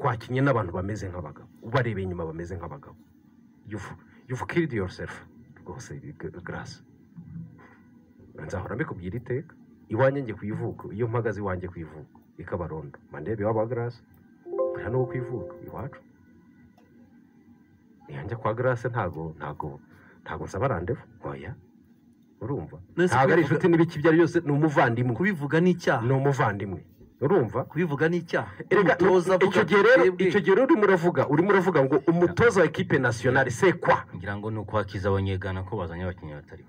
bakinnye n'abantu bameze nk'abagabo ubarebeye inyuma bameze nk'abagabo yuvu kiridi yorusefu rwose garasi nzahora mbikubwira iteka iwanjye ngiye ku ivuko iyo mpagaze iwanjye ku ivuko ikabarondo mandebe waba garasi nta n'uwo ku ivuko iwacu ntiyanjya kwa garasi ntago ntago ntago nsaba randevu oya urumva ntabwo ari inshuti n'ibiki ibyo ari byose ni umuvandimwe kubivuga ni icyaha ni umuvandimwe urumva kubivuga ni icyaha Erega, icyo gihe rero icyo gihe rero urimo uravuga urimo uravuga ngo umutoza wa ekipe nasiyonari sekwa ngira ngo ni ukuhakiza abanyegana ko bazanye abakinnyi batari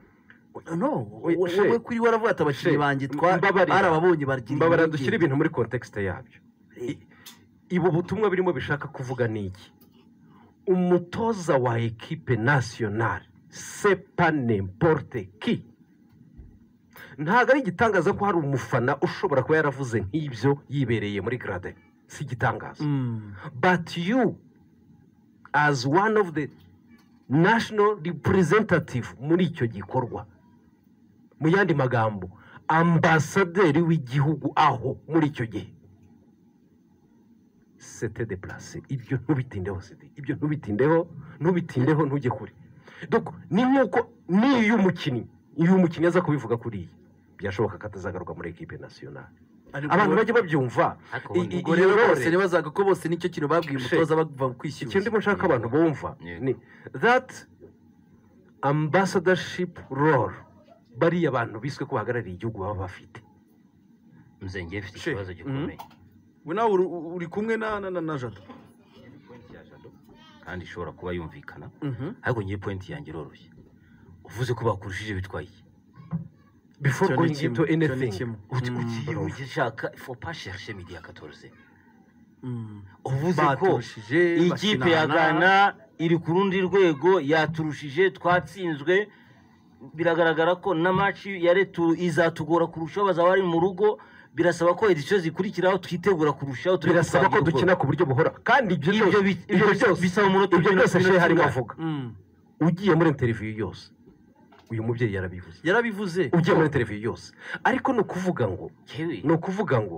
no We- wowe she- wowe kuri we aravuga ati abakinnyi she- banjye twa mbabarira. barababonye bagira mbabara impungenge." dushyire ibintu muri kontekisite yabyo I- ibu butumwa birimo bishaka kuvuga ni iki umutoza wa ekipe nasiyonari sepa nemporte ki ntabwo ari igitangaza ko hari umufana ushobora kuba yaravuze nk'ibyo yibereye muri garade si igitangaza Mm. but you as one of the national representative muri icyo gikorwa mu yandi magambo ambasaderi w'igihugu aho muri icyo gihe sete de place ibyo ntubitindeho sidi ibyo ntubitindeho ntubitindeho ntujye kure Doko, ni nk'uko n'iyo umukinnyi iyo umukinnyi aza kubivuga kuri iyi byashoboka ko atazagaruka muri ekipe nasiyonari Ariko abantu wowe- bajya babyumva Ariko i- i- ubundi- ubwo rero iyo bose role- ntibazaga ko bose nicyo kintu babwiye She- umutoza bava kwishyuza ikindi ndimo nshaka abantu bumva Yego. ni that ambassadorship role bariya bantu biswe ko bahagarariye igihugu baba bafite nze ngiye mfite She- ikibazo gikomeye we nawe uri- uri kumwe na na na na jado kandi ishobora kuba yumvikana Mhm. ariko ngiye pointi yanjye iroroshye uvuze ko bakurushije bitwaye iki? before Icyo ni going kimwe, into icyo ni anything kimwe. Uti- Mm, ugiye urumva. ujya ushaka fopa sherishe midi ya katorze Mm. uvuze ko baturushije ikipe ya bakinana. gana iri ku rundi rwego yaturushije twatsinzwe biragaragara ko na maci ya retu izatugora kurushaho bazaba bari mu rugo birasaba ko edisiyo zikurikiraho twitegura kurushaho turebe birasaba ko twagira dukina ubwoba. ku buryo buhora kandi ibyo Ibyo byose bi- ibyo ibyo byose bisaba umunota ibyo ugena byose ku shehe harimo minota avuga Mm. ugiye muri interiviyu yose uyu mubyeyi yarabivuze yarabivuze ugiye muri interiviyu yose ariko ni ukuvuga ngo Yewe, ni ukuvuga ngo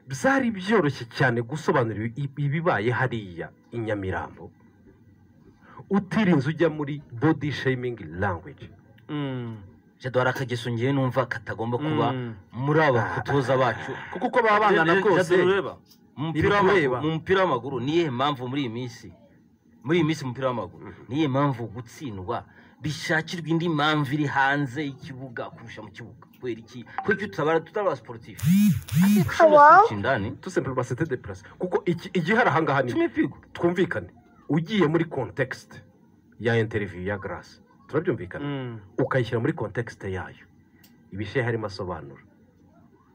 byari byoroshye cyane gusobanura ibi- ibibaye hariya i nyamirambo utirinze ujya muri body shaming language Mm. jado hari akageso ngewe numva katagomba kuba Mm. muri aba batoza bacu kuko uko baba bangana kose mu Ntibikureba. mupira w'amaguru- mu mupira w'amaguru ni iyihe mpamvu muri iyi minsi muri iyi minsi mu mupira w'amaguru ni iyihe mpamvu gutsindwa bishakirwa indi mpamvu iri hanze y'ikibuga kurusha mu kibuga kubera iki kubera iki tutabara tutabara siporutifu indani tusemple basete de place kuko iki- igihari ahangaha ni cumi pigo twumvikane ugiye muri context ya interview ya grace turabyumvikana Mm. ukayishyira muri kontekisite yayo ibishehe harimo asobanura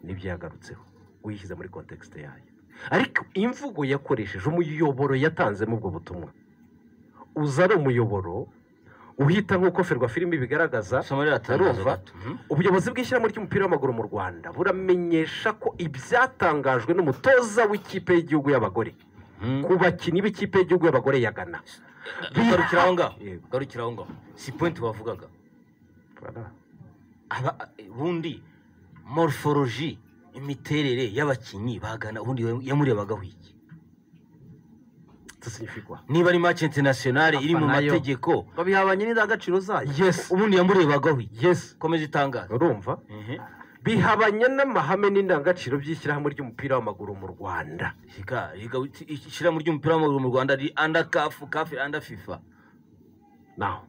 nibyo yagarutseho uyishyize muri kontekisite yayo ariko imvugo yakoresheje umuyoboro yatanzemo ubwo butumwa uza ari umuyoboro uhita nk'uko ferwa filimi bigaragaza somarira atangaza Urumva? gato Mhm. ubuyobozi bw'ishyirahamwe ry'umupira w'amaguru mu rwanda buramenyesha ko ibyatangajwe n'umutoza w'ikipe y'igihugu y'abagore Mhm. ku bakinnyi b'ikipe y'igihugu y'abagore yagana garukira aho ngaho Yego. garukira aho ngaho si pointi wavugaga aba ubundi morphology imiterere y'abakinnyi bagana ubundi yamurebagaho iki tusinyifigwa niba ari match internationale iri mu Afanayo. mategeko babihabanye n'indangagaciro zayo yesi ubundi yamurebagaho iki yesi komeza itangaza urumva bihabanye n'amahame n'indangagaciro by'ishyirahamwe ry'umupira w'amaguru mu rwanda reka reka uti- ishyirahamwe ry'umupira w'amaguru mu rwanda riri anda kafu kafu anda fifa naho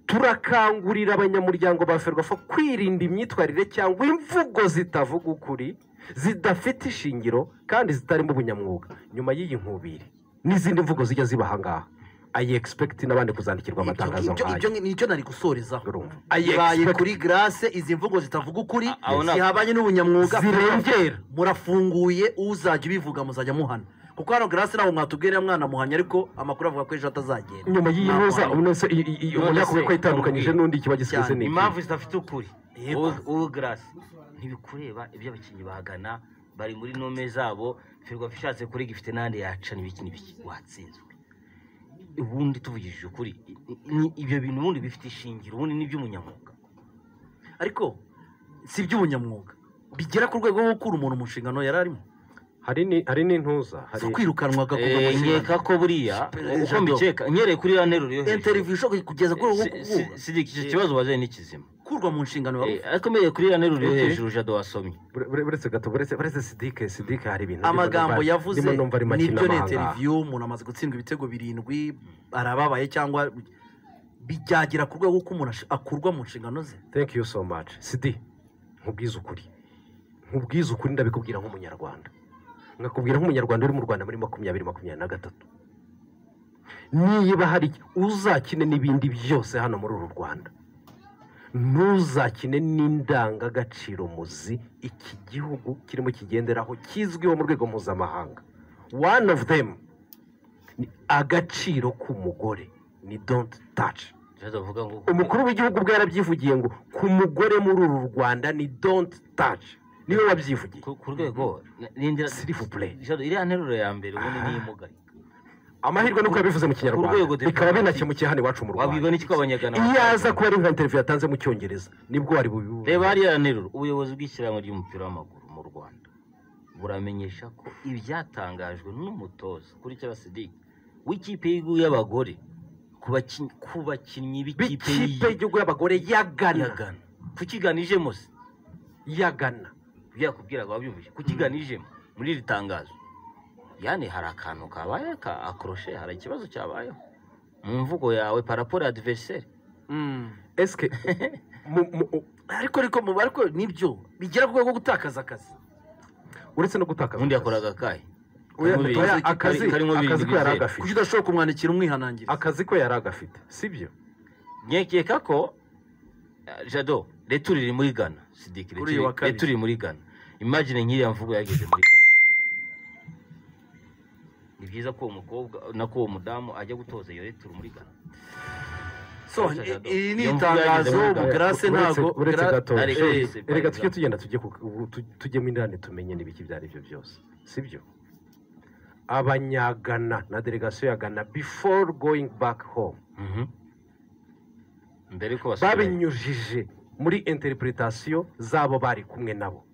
turakangurira abanyamuryango ba ferwafa kwirinda imyitwarire cyangwa imvugo zitavuga ukuri zidafite ishingiro kandi zitarimo ubunyamwuga nyuma y'iyi nkubiri n'izindi mvugo zijya ziba ahangaha ayi egispekiti n'abandi kuzandikirwa amatangazo Ibyo- nk'ayo ibyo nicyo nari gusorezaho urumva ayi ibaye egispekiti kuri garase izi mvugo zitavuga ukuri A- aho na- zihabanye n'ubunyamwuga zirengera murafunguye uzajya ubivuga muzajya muhana kuko hano garasi ntabwo mwatubwira mwana muhanya ariko amakuru avuga ko ejo atazagenda nyuma y'iyi Ntabwo ntuza ari- ubona se i- i- i- ubona None se, ko itandukanyije n'undi kiba gisize cyane. ni iki? impamvu zidafite ukuri Yego. Wowe- wowe garasi ntibikureba ibyo abakinnyi bagana bari muri nome zabo ferwafa ishatse kuri gifite n'ahandi yaca n'ibiki n'ibiki watsinzwe ubundi tuvugishije ukuri i- i- ni- ibyo bintu ubundi bifite ishingiro ubundi ni iby'umunyamwuga ariko si iby'ubunyamwuga bigera ku rwego rwo gukura umuntu mu nshingano yari arimo hari ni- hari n'intuza hari zo kwirukanwa agakobwa Eh, nkeka ko buriya uko mbikeka nyereye kuri ya nteruro yo hejuru interiviyu ishoboye kugeza kuri ubu Si- si- si- icyo kibazo waje ni kizima gukurwa mu nshingano Eh, ariko mbereye kuri ya nteruro yo Ok. hejuru jado wasomye bure- bure- buretse gato buretse buretse sidike sidike hari ibintu ndimo amagambo numva- yavuze ndimo numva ari make nibyo ni n'amahanga. interiviyu umuntu amaze gutsindwa ibitego birindwi arababaye cyangwa byagera ku rwego ko umuntu ash- akurwa mu nshingano ze thank you so much sidi nkubwize ukuri nkubwize ukuri ndabikubwira nk'umunyarwanda nkakubwira nk'umunyarwanda uri mu rwanda muri makumyabiri makumyabiri na gatatu niba hari uzakine n'ibindi byose hano muri uru rwanda ntuzakine n'indangagaciro muzi iki gihugu kirimo kigenderaho kizwiho mu rwego mpuzamahanga one of them ni agaciro k'umugore ni don't touch jado avuga ngo umukuru w'igihugu ubwo yarabyivugiye ngo ku mugore muri uru rwanda ni don't touch niwe wabyivugiye ku ku rwego ni- nindira S'ilivupure. jado iriya nteruro ya mbere ubundi niyo imugaye amahirwe ni uko yabivuze mu Ku rwego kinyarwanda dipolomasi. bikaba binakemukiye hano iwacu mu wabiga rwanda n'iki ko abanyagana iyo aza batazi? kuba ari nka interiviyu yatanze mu cyongereza nibwo wari bubivuge reba hariya nteruro ubuyobozi bw'ishyirahamwe ry'umupira w'amaguru mu rwanda buramenyesha ko ibyatangajwe n'umutoza kuri cyaba sidiki w'ikipe y'igihugu y'abagore ku bakin- ku bakinnyi b'ikipe b'ikipe y'iyi- y'igihugu y'abagore ya yagana Ghana kukiganijemo se yagana byakubwira ngo wabyumvise kukiganijemo muri iri tangazo yani hari akantu kabaye ka akoroshe hari ikibazo cyabayeho mu mvugo yawe paraporo ya diveriseri esike mu- mu- ariko ariko mu ariko nibyo bigera ku rwego rwo gutakaza akazi uretse no gutakaza undi akazi. yakoraga akahe Oya, Karimo oya, bibiri- akazi kari- karimo bibiri akazi ko yari bizera. agafite kuki udashobora kumwandikira umwihanangiriza akazi ko yari agafite sibyo nkekeka ko eh, jado leta uri muri ghana sidiki Kuri uyu wa kabiri. leta uri muri ghana imagine nk'iriya mvugo yageze muri ghana ni byiza ko uwo mukobwa nako uwo mudamu ajya gutoza iyo leta uri muri ghana so Uretse gato. iri ni Iyo mvugo itangazo yageze muri Ghana. bugarase Uretse- ntago uretse Gra- gato Ariko eh, se- erega tujye tugenda tujye ku- ubu tu- tujyemo indani tumenye n'ibiki ibyo ari byo byose sibyo abanyagana na delegasiyo ya gana before going back home Mhm. mbere ko basubira babinyujije muri interpretation zabo bari kumwe nabo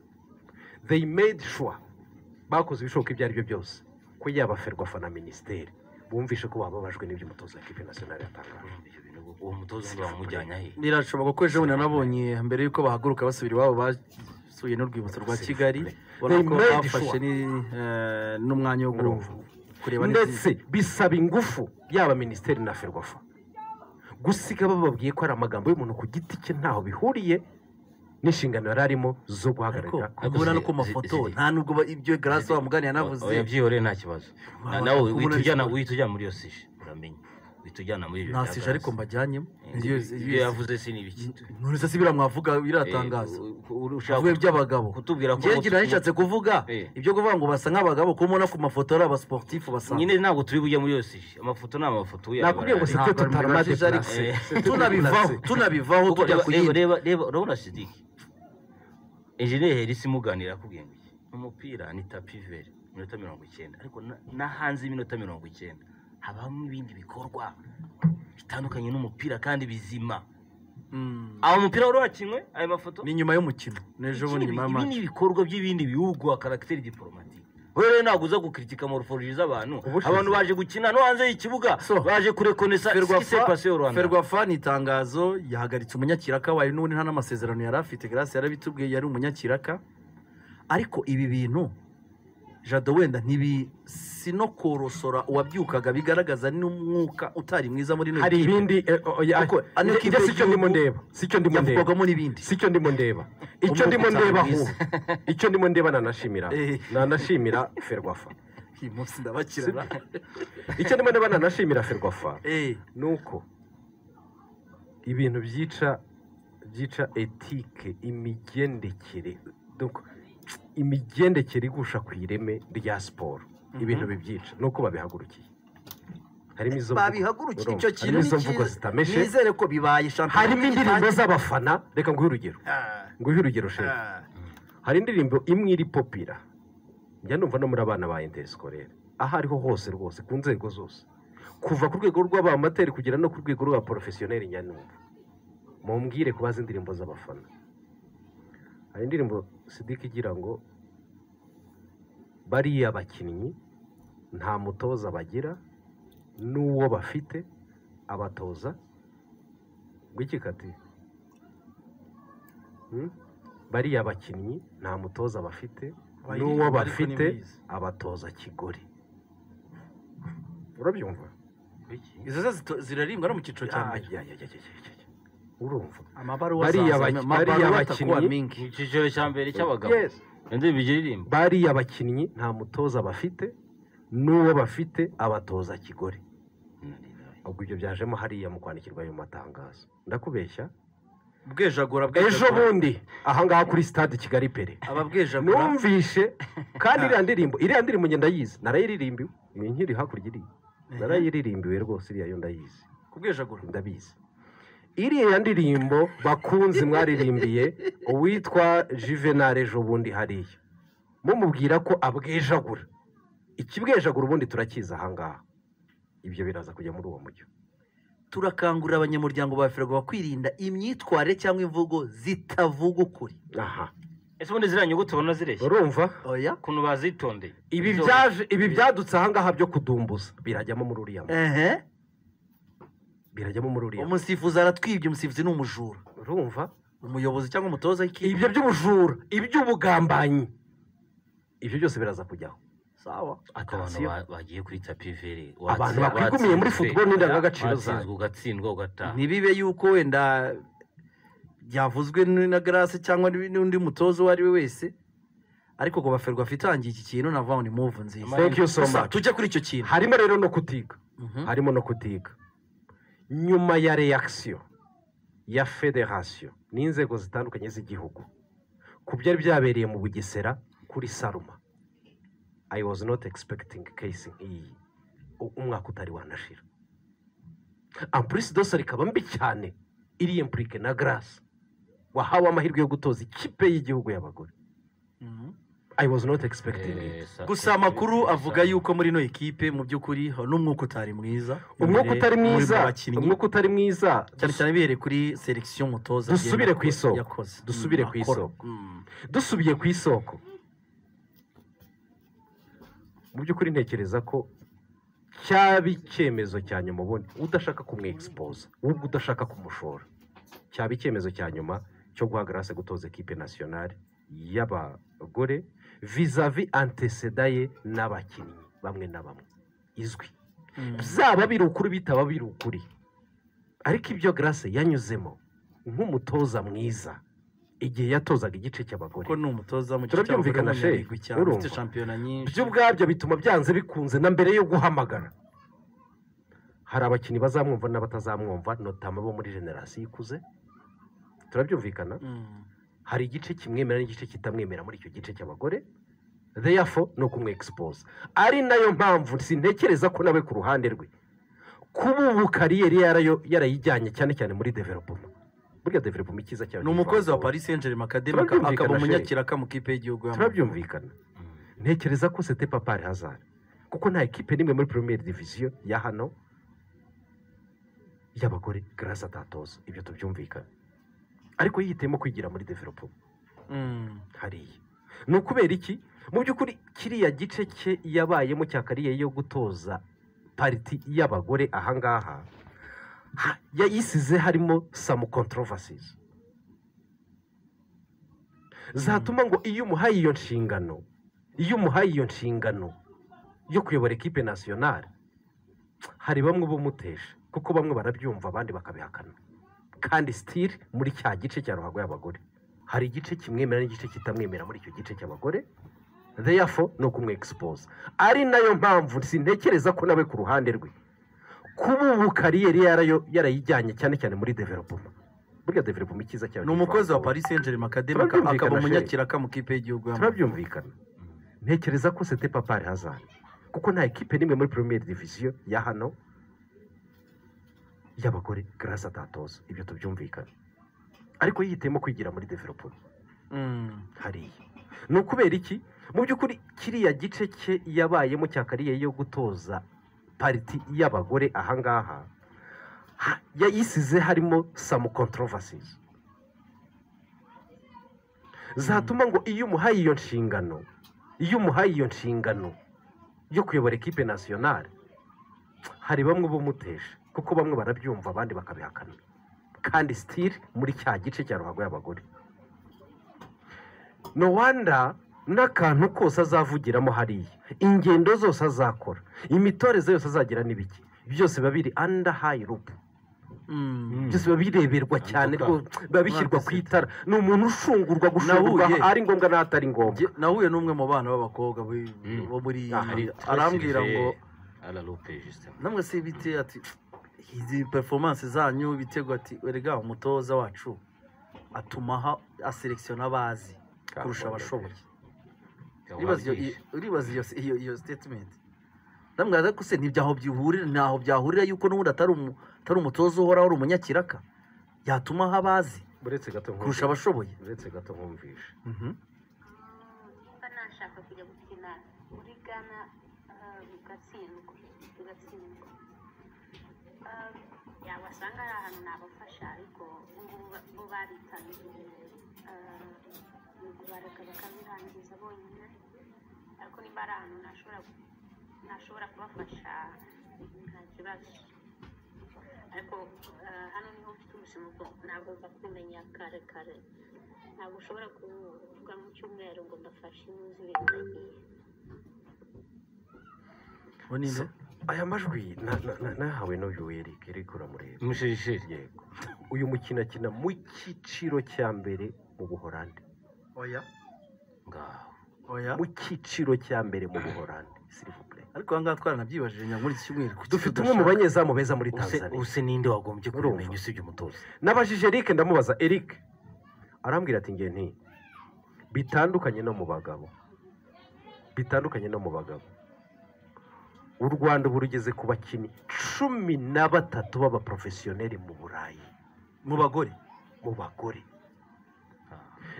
they made sure bakoze ibishoboka ibyo ari byo byose ko yaba ferwafa na minisiteri bumvishe ko bababajwe n'ibyo umutoza wa kipe nasiyonari yatangaje Ibyo bintu ngo- uwo mutoza undi bamujyanye ahe birashoboka ko ejo bundi nanabonye mbere y'uko bahaguruka basubira iwabo basuye n'urwibutso rwa kigali ubona ko They made bafashe sure. ni- eh, n'umwanya wo Urumva. kureba ndetse neza bisaba ingufu yaba minisiteri na ferwafa gusiga bababwiye ko ari amagambo y'umuntu ku giti cye ntaho bihuriye n'inshingano yari arimo zo guhagararira Ariko- ubona no zi- ku zi- mafoto ziri. nta nubwo ba- ibyo garasi wamuganiye O- oya, yanavuze byihoreye nta kibazo Na- Wabona nawe ko uhita ubona ujyana bishobora. uhita ujya muri iyo sije uramenye uhita ujyana muri ibyo nta bya sije ariko gaz. mbajyanyemo Eh, ibyo yavuze si n'ibiki ntuze si biramwavuga biratangaza avuye iby'abagabo kutubwira ko njyewe ngira nishatse kuvuga Eh. ibyo kuvuga ngo basa nk'abagabo kuko ubona ku mafoto ari abasiporutifu basa nyine ntabwo turi bujya muri iyo sije amafoto ni amafoto uyabarara. nakubwiye ngo site Ntabwo ari totaramate muri Jari- purase Eh. tunabivaho tunabivaho Kuko tujya reba- ku reba yindi reba reba urabona sidiki enjeniyeri herisi imuganira akubwiye ngo iki umupira ni tapi veri iminota mirongo icyenda ariko na- na hanze y'iminota mirongo icyenda habamo ibindi bikorwa bitandukanye n'umupira kandi bizima Mm. aho umupira wari wakinywe ayo mafoto ni nyuma y'umukino n'ejo bundi nyuma ibi ni y'amaci ibikorwa by'ibindi bihugu wa karagiteri diporomatike wowe rero ntabwo uza gukritika moruforoji z'abantu Ubushize. abantu baje gukina no hanze y'ikibuga So, baje kurekonesa sikisepasi yo rwanda ferwafa ni itangazo yahagaritse umunyakiraka wayo n'ubundi nta n'amasezerano yari afite garasi yarabitubwiye yari umunyakiraka ariko ibi bintu jado wenda ntibi si no korosora uwabyukaga bigaragaza n'umwuka utari mwiza muri ino hari kipe. ibindi eh, oya, Kuko ano njye- kipe njye sicyo ndimo y'igihugu ndeba sicyo ndimo ndeba yavugwagamo n'ibindi sicyo ndimo ndeba icyo Umwuka ndimo ndeba utari nk'ubu icyo ndimo ndeba nanashimira Eh. nanashimira ferwafa uyu munsi ndabakirana icyo ndimo ndeba nanashimira ferwafa Eh, ni uko ibintu byica byica etike imigendekere donc imigendekere igusha ku ireme rya siporo ibintu bibyica ni uko babihagurukiye harimo izo mvugo- babihagurukira icyo urumva, kintu harimo ni izo mvugo cyiza zitameshe nizere ko bibaye shampiyona harimo indirimbo z'abafana reka nguhe urugero Ah, nguhe urugero sheri ah. hari indirimbo imwe iri popira njya numva no muri abana ba interesikorere aho ariho hose rwose ku nzego zose kuva ku rwego rw'abamateri kugera no ku rwego rwa porofesiyoneri njya numva mumbwire ku bazi indirimbo z'abafana hari indirimbo sidiki igira ngo bariya bakinnyi nta mutoza bagira n'uwo bafite abatoza gwikikati Hmm? bariya bakinnyi nta mutoza bafite Abayirinda n'uwo ariko bafite nimbizi. abatoza kigore urabyumva izo zo zito- zirarimbwa no mu cyiciro cya Ah, mbere ya, ya, ya, ya, ya, ya, ya. urumva amabaruwa Bariya zaza, baki- amabaruwa bariya atakuba bakinnyi- mingi mu cyiciro cya mbere cy'abagabo Yes. nabyo bigiririmba bariya bakinnyi nta mutoza bafite n'uwo bafite abatoza kigore ubwo ibyo byajemo hariya mu kwandikirwa ayo matangazo ndakubeshya bwejagura ejo bwejagura bundi ahangaha kuri stade kigali pere ababwejagura numvishe kandi iriya ndirimbo iriya ndirimbo ngenda ndayizi narayirimbiwe iyi nkiri hakurya iriya narayirimbiwe rwose iriya yo ndayizi kubwejagura ndabizi iriya ndirimbo bakunzi mwaririmbiye uwitwa juvenal ejo bundi hariya mumubwira ko abwejagura ikibwejagura ubundi turakizi ahangaha ibyo biraza kujya muri uwo mujyo turakangurira abanyamuryango ba ferwafa kwirinda imyitwarire cyangwa imvugo zitavuga ukuri aha ese ubundi ziriya nyuguti ubona zireshya urumva oya ukuntu bazitondeye ibi Izo- byaje ibi byadutse ahangaha byo kudumbuza birajyamo muri uriya mu- ehe birajyamo muri uriya mu- umusifuzi aratwibye umusifuzi ni umujura urumva umuyobozi cyangwa umutoza w'ikipe ibyo by'ubujura iby'ubugambanyi ibyo byose biraza kujyaho sawa Ati abantu ba- bagiye kuri tapi vere Abantu bakwigumiye muri football n'indangagaciro zayo. ugatsindwa ugataha ntibibe yuko wenda byavuzwe n- na garase cyangwa n- n'undi mutoza uwo ari we wese ariko ngo baferwa itangiye iki kintu navuga ngo ni muvu nziza thank you so Gusa much tujye kuri icyo kintu harimo rero no kutiga Mhm. harimo no kutiga nyuma ya reaction ya federasiyo n'inzego zitandukanye z'igihugu ku byari byabereye mu bugesera kuri saruma i was not expecting case nk'iyi U- umwaka utari wanashira ampurisi dosa rikaba mbi cyane iri impurike na garasi wahawe amahirwe yo gutoza ikipe y'igihugu y'abagore Mhm. i was not expecting it gusa amakuru avuga yuko muri ino ekipe mu by'ukuri ha- n'umwuka utari mwiza umwuka Imbere- utari muri mu mwiza bakinnyi. umwuka utari mwiza cyane cyane bihereye kuri selekisiyo umutoza Dusubire agenda ku isoko. yakoze Dusubire ku akora. isoko. Mm. dusubiye ku isoko mu by'ukuri ntekereza ko cyaba icyemezo cya nyuma ubundi udashaka kumwegisipoza ahubwo udashaka kumushora cyaba icyemezo cya nyuma cyo guha garase gutoza ekipe nasiyonari y'abagore vizavi antecedaye n'abakinnyi bamwe na bamwe izwi Mm. byaba biri ukuri bitaba biri ukuri ariko ibyo garase yanyuzemo nk'umutoza mwiza igihe yatozaga igice cy'abagore kuko ni umutoza mu Turabyumvikana, cyangwa Sheikh. umunyarwigwi cyane Urumva. ufite shampiyona nyinshi byo ubwabyo bituma byanze bikunze na mbere yo guhamagara hari abakinnyi bazamwumva n'abatazamwumva notama bo muri generasiyo ikuze turabyumvikana Mm. hari igice kimwemera n'igice kitamwemera muri icyo gice cy'abagore therefore ni ukumwegisipoza ari nayo mpamvu sintekereza ko nawe ku ruhande rwe kuba ubu kariyeri yarayo- yarayijyanye cyane cyane muri developoma burya developoma ikiza cyane ni umukozi wa Ivangura. paris saint germain academy Turabyumvikana, akaba Sheikh. umunyakiraka mu kipe y'igihugu turabyumvikana ntekereza ko sete papari hazari kuko nta ekipe n'imwe muri premier diviziyo ya hano y'abagore garasi atatoza ibyo tubyumvikana ariko yihitiyemo kwigira muri developo Mm. hariya ni ukubera iki mu by'ukuri kiriya gice cye yabayemo cya kariyeri yo gutoza pariti y'abagore ahangaha ha- yayisize harimo samu controversies zatuma ngo iyo umuhaye iyo nshingano iyo umuhaye iyo nshingano yo kuyobora ekipe nasiyonari hari bamwe bumutesha kuko bamwe barabyumva abandi bakabihakana kandi sitiri muri cya gice cya ruhago y'abagore hari igice kimwemera n'igice kitamwemera muri icyo gice cy'abagore therefore ni ukumwegisipoza ari nayo mpamvu sintekereza ko nawe ku ruhande rwe kuba ubu kariyeri yarayo- yarayijyanye cyane cyane muri developoma burya developoma ikiza cyane ni umukozi wa paris saint germain academy Turabyumvikana, akaba Sheikh. umunyakiraka mu kipe y'igihugu turabyumvikana ntekereza ko sete papari hazari kuko nta ekipe n'imwe muri premier diviziyo ya hano y'abagore garasi atatoza ibyo tubyumvikana ariko yihitiyemo kwigira muri developoma Mm. hariya ni ukubera iki mu by'ukuri kiriya gice cye yabayemo cya kariyeri yo gutoza pariti y'abagore ahangaha ha- yayisize harimo samu controversies zatuma ngo iyo umuhaye iyo nshingano iyo umuhaye iyo nshingano yo kuyobora ekipe nasiyonari hari bamwe bumutesha kuko bamwe barabyumva abandi bakabihakana kandi sitiri muri cya gice cya ruhago y'abagore no wanda n'akantu kose azavugiramo hariya ingendo zose azakora imitoreze yose azagira n'ibiki byose biba biri anda hayi rupu byose biba bireberwa cyane rwose biba bishyirwa ku itara ni umuntu ushungurwa gushungurwa Nahuye. ari ngombwa n'ahatari ngombwa Jye- nahuye n'umwe mu bana b'ababakobwa bo- Mm. bo muri Ah, hari- arambwira ngo ararupe jisitemu namwe se bite ati izi performance zanyu bitego ati erega umutoza wacu atuma ha- aselekisiona abazi kurusha abashoboye Uribaza iyo- iyo- uribaza iyo iyo iyo statement ndamwira ko se nibyo aho byihurira ntaho byahurira yuko n'ubundi atari umu- atari umutoza uhoraho ari umunyakiraka yatuma aho abazi uretse gato nkumvishe. kurusha abashoboye uretse gato nkumvishe mba nashaka kujya gukina muri Ghana ah, bigatsindwa bigatsindwa Ah, yabasanga ari ahantu nabafasha ariko ubungubu ba- bo baritangiye Ah, yego bareka bakabirangiza bonyine ariko nimba ari ahantu nashobora nashobora kubafasha nta kibazo ariko ah, hano niho mfite ubuzima bwo ntabwo mva kubimenya kare kare ntabwo ushobora kuvuga mu cyumweru ngo mbafashe muzi ibintu nagiye ubu ni nde? aya majwi na- na- na- nahawe n'uyu Eric Eric uramureba umushisheri yego uyu mukino akina mu cyiciro cya mbere mu buhorande oya ngaho oya mu cyiciro cya mbere mu buhorande sirivupure ariko aha ngaha twaranabyibajije ngo muri iki cyumweru kuki dufite umwe tudashaka- mu banyezamu beza muri Tanzania use ninde wagombye Urumva. kubimenya usibye umutoza nabajije Eric ndamubaza Eric arambwira ati nge nti bitandukanye no mu bagabo bitandukanye no mu bagabo u Rwanda ubu rugeze ku bakinnyi cumi na batatu b'abaporofesiyoneri mu Burayi mu bagore mu bagore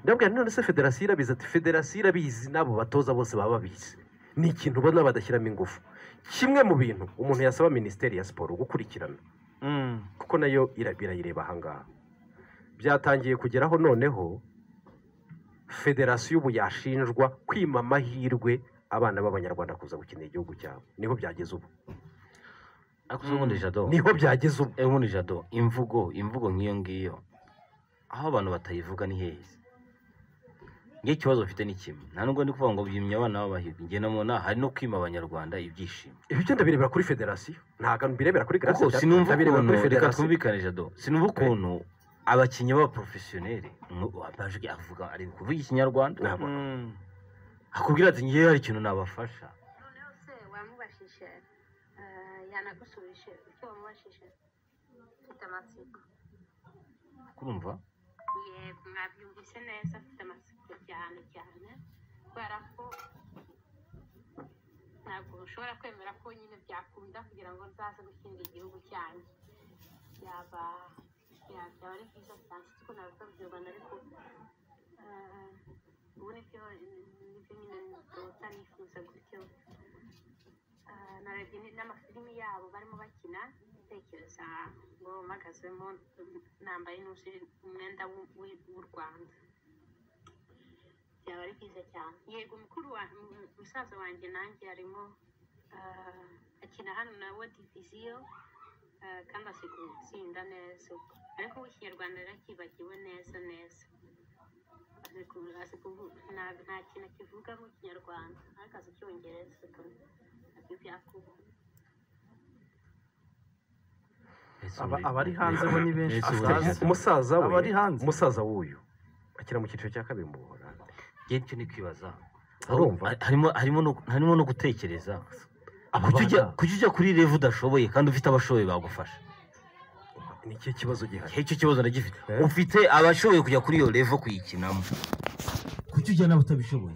ndabwira none se federasiyo irabizi ati federasiyo irabizi n'abo batoza bose baba babizi ni ikintu ubona badashyiramo ingufu kimwe mu bintu umuntu yasaba minisiteri ya siporo gukurikirana kuko nayo ira- birayireba ahangaha byatangiye kugeraho noneho federasiyo ubu yashinjwa kwima amahirwe abana b'abanyarwanda kuza gukinira igihugu cyabo niho byageze ubu ariko uzi ubundi jado niho byageze ubu Eh, ubundi jado imvugo imvugo nk'iyo ngiyo aho abantu batayivuga ni heza nge ikibazo mfite ni kimwe nta nubwo ndi kuvuga ngo byimye abana b'abahirwe nge namona hari no kwima abanyarwanda ibyishimo ibyo ndabirebera kuri federasiyo ntabwo mbirebera kuri kuko Gracia, sinumva ndabirebera ukuntu kuri reka federasiyo twumvikane jado sinumva ukuntu abakinnyi b'abaporofesiyoneri mu- amajwi avuga ari kuvuga ikinyarwanda Ntabwo. akubwira ati ngewe hari ikintu nabafasha noneho se wamubashije ah, yanagusubije icyo wamubashije mfite amatsiko kurumva yego mwabyumvise neza mfite amatsiko cyane cyane kubera ko ntabwo ushobora kwemera ko nyine byakunda kugira ngo nzaze gushinga igihugu cyanjye yaba ya- byaba ari byiza cyane siko nabivuga mu kinyarwanda ariko ah, ubu nibyo nibyo nyine ndota nifuza gutyo Ah, narebye ni- n'amafilimi yabo barimo bakina ntekereza ngo mpagazemo nambaye n'uzi umwenda w'u- w'i- w'u rwanda byaba ari byiza cyane yego mukuru wa mu- musaza wanjye nanjye arimo ah, akina hano na we diviziyo ah, kandi azi gutsinda neza ariko w'ikinyarwanda yarakibagiwe neza neza azi ku- azi kuvu- nta- nta kintu akivuga mu kinyarwanda ariko azi icyongereza pe. nabyo byakuba Ese Aba- muri- abari hanze bo ni benshi Ese muri- tutazi. umusaza we Abari hanze. umusaza w'uyu akina mu cyiciro cya kabiri mu buhorande njye nicyo ni kwibaza Urumva? Hari- harimo harimo no- harimo no gutekereza Aba kujya ujya- bana- kujya ujya kuri revu udashoboye kandi ufite abashoboye bagufasha ni ikihe kibazo gihari icyo kibazo ndagifite Eh? ufite abashoboye kujya kuri iyo revo kuyikinamo kujya ujya nawe utabishoboye